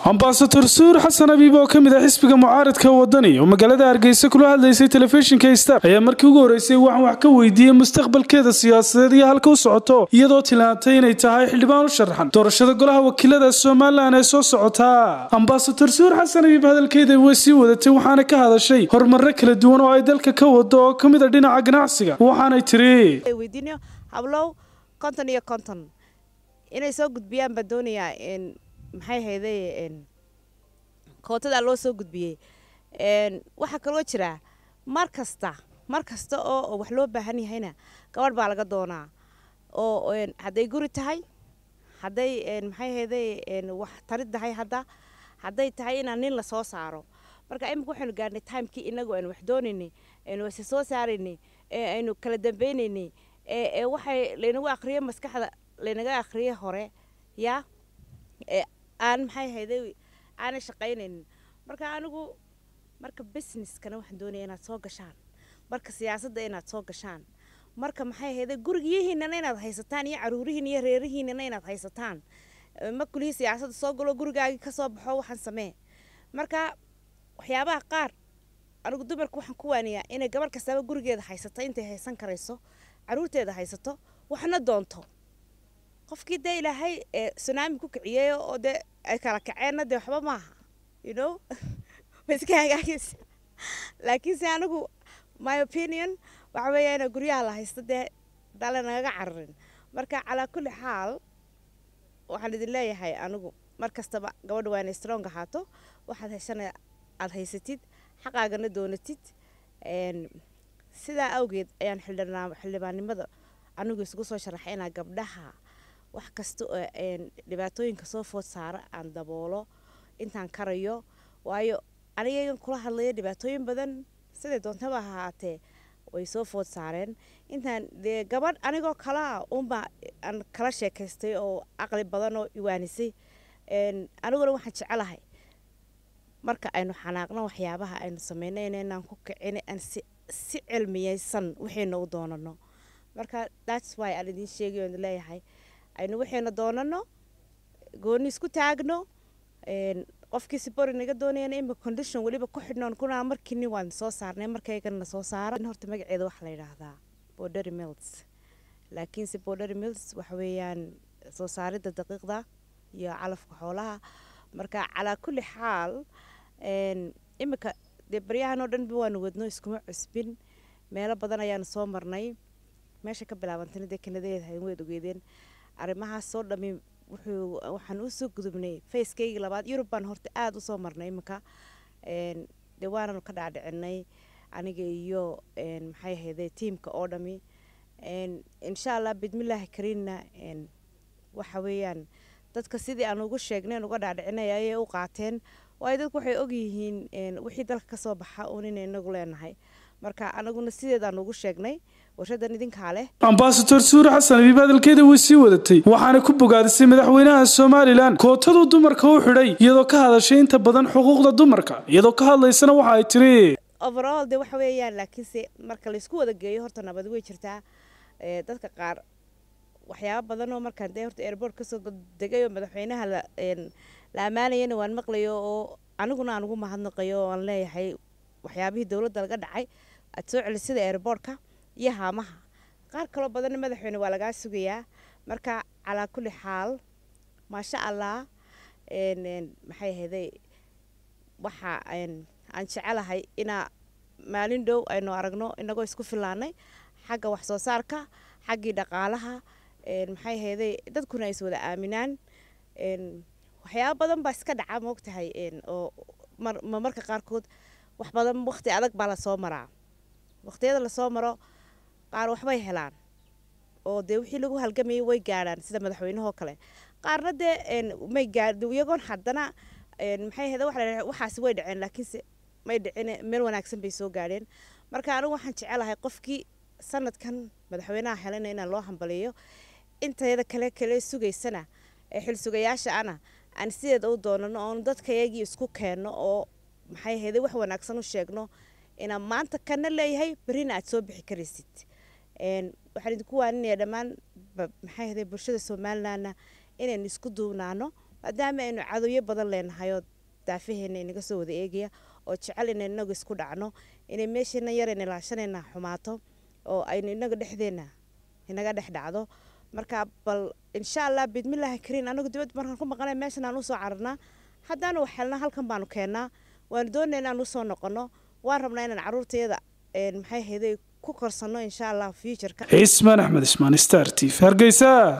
ambasador suur xasan abiib oo ka mid ah xisbiga mucaaradka wadani oo magaalada hargeysa kula hadlaysay telefishinka star ayaa markii ugu horreysay waxaan wax ka weydiiyey mustaqbalkeeda siyaasadeed iyo halka u socoto iyadoo tilmaantay inay tahay xildhibaan u sharaxan doorashada golaha wakiilada somalilan ee soo socotaa ambasador suur xasan abiib hadalkeeda way sii wadatay waxaana ka hadashay horumarro kala duwan oo ay dalka ka wado oo ka mid a dhinaca ganacsiga waxaanay tiri weydiinayo hablow konton iyo konton inay soo gudbiyaan baan doonayaa maxay hayday kootadaa loo soo gudbiyey waxaa kaloo jira mar kasta mar kasta oo wax loo baahan yahayna gabadh baa laga doonaa oo hadday guri tahay hadday maxay hayday wax tarid tahay hadda hadday tahay inaan nin lasoo saaro marka imika waxaynu gaarnay timekii inagu aynu wax doonaynay aynu wasi soo saaraynay ee aynu kala dambaynaynay ee waxay laynagu akhriyay maskaxda laynaga akhriyay hore yaa aan maxay hayday aanay shaqaynaynin marka anigu marka businesskana waxaan doonaya inaad soo gashaan marka siyaasadda inaad soo gashaan marka maxay hayday gurigiyihiinana inaad haysataan iyo caruurihiin iyo reerihiinana inaad haysataan ma kulihii siyaasadda soo galo gurigaagii ka soo baxo waxaan samee marka waxyaabaha qaar anigu dumarka waxaan ku waaniyaa inay gabarh kastaba gurigeeda haysato intay haysan karayso caruurteeda haysato waxna doonto qofkii dee ilaahay sunaami ku kiciyey oo dee ay kala kaceenna dee waxba maaha you know ma iska hagaagaysa laakiinse anigu my opinion waxa weeya ina guryaha la haysto dee dhale nagaga cararin marka calaa kulli xaal waxaan idin leeyahay anigu mar kastaba gabadha waa inay strong ahaato waxaad heshana aada haysatid xaqaagana doonatid sidaa awgeed ayaan xildhibaannimada anigu isugu soo sharaxay inaa gabdhaha wax kasta oo dhibaatooyinka soo food saara aan daboolo intaan karayo waayo aniga kula hadlaya dhibaatooyin badan siday doontaba ahaatee way soo food saareen intaan dee gabadh anigoo kalaa unbaa aan kala sheekaystay oo caqli badan oo iwaanisay aniguna waxaan jecelahay marka aynu xanaaqno waxyaabaha aynu sameynayna inaan ku kicina aan si si cilmiyeysan waxayna u doonano marka thats why aan idiin sheegay oon leeyahay aynu waxayna doonano gooni isku taagno qofkii sibori naga doonayana ima condition weliba ku xidhnoon kuna markiini waan soo saarnay markaygana soo saara horta magaceeda waxaa la yidhaahdaa bordery mills laakiinse bordery mills waxa weeyaan soo saaridda daqiiqda iyo calafka xoolaha marka calaa kulli xaal imika dee baryahan oo dhanba waanu wadno iskuma cusbin meelo badan ayaanu soo marnay meesha ka bilaabantana dee kanadeed hayn weed ogeedeen arrimahaas soo dhami wuxuu waxaan usoo gudubnay facekeygii labaad yurub baan horta aada usoo marnay iminka dee waananu ka dhaadhicinay aniga iyo maxay ahayde tiamka oo dhami insha allah bidmillaahi kariinna waxa weeyaan dadka sidii aan ugu sheegnay uga dhaadhicinay ayay u qaateen waayo dadku waxay ogyihiin wixii dalka kasoo baxa uun inay inagu leenahay marka anaguna sideedaan ugu sheegnay warshadan idinkaa leh ambasador suure xasan abiib hadalkeeda way sii wadatay waxaana ku bogaadisay madaxweynaha somalilan kootaduu dumarka u xidhay iyadoo ka hadashay inta badan xuquuqda dumarka iyadoo ka hadlaysana waxa ay tiri overall de waxa weeyaan laakiinse marka laysku wada geeyo horta nabad way jirtaa dadka qaar waxyaaba badan oo markaan dee horta airport kasoo degay oo madaxweynaha la ammaanayana waan maqlayo oo aniguna aan ugu mahadnaqayo oo aan leeyahay waxyaabihii dowladda laga dhacay aad soo celi sida airboortka iyo haamaha qaar kaloo badanna madaxweyne waa lagaa sugayaa marka calaa kulli xaal maasha allah maxay ahayday waxa aan jecelahay inaa maalin dhow aynu aragno inagoo isku filaanay xagga wax soo saarka xaggii dhaqaalaha maxay ahayday dadkuna ay is wada aaminaan waxyaaba badan baa iska dhaca moogtahay oo marmarka qaarkood wax badan waqti adag baa lasoo maraa waqtiyada lasoo maro qaar waxbay helaan oo dee wixii lagu halgamayay way gaadhaan sida madaxweynehoo kale qaarna dee may gaadh iyagoon haddana maxay ahayda waxa la waxaasi way dhaceen laakiinse may dhicin meel wanaagsan bay soo gaadheen marka anigu waxaan jecelahay qofkii sanadkan madaxweynaha helana inaan loo hambaliyo intayada kale kale sugaysana ee xilsugayaasha ana aan sideeda u doonano oon dadkayagii isku keenno oo maxay ahayday wax wanaagsan u sheegno inaan maanta kana leeyahay berrina aad soo bixi karaysid waxaan idinku waaninaya dhammaan maxay ahayday bulshada somalilandna inaynu isku duubnaano maadaama aynu cadowyo badan leenahayoo daafaheena inaga soo wada eegaya oo jecel inaynu inagu isku dhacno inay meesheena yarayna ilaashanayna xumaato oo aynu inaga dhexdeena inaga dhex dhacdo marka bal insha allah bidmillaahi kariin anagu dibadda markaan ku maqanay meeshan aan usoo cararnaa haddaanu wax helnaa halkan baanu keennaa waanu doonayna inaan usoo noqono waan rabnaa inaan caruurtayada maxay hayday ku korsanno insha allah futureka cismaan axmed ismaan star t v hargeysa